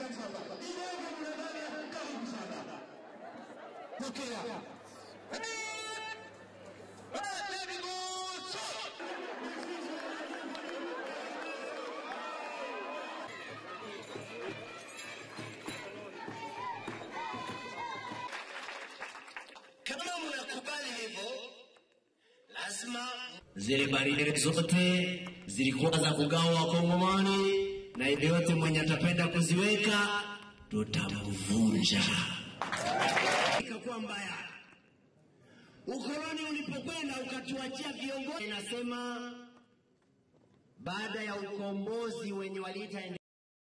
Idogo mnadada, karibu sana. Pokea. Kama mnakubali hivyo, lazima Zile baridi zote zilikuwa za kugawa Wakongomani, na yeyote mwenye atapenda kuziweka tutamvunja. Ikakuwa mbaya. Ukoloni ulipokwenda ukatuachia viongozi, inasema baada ya ukombozi wenye waliita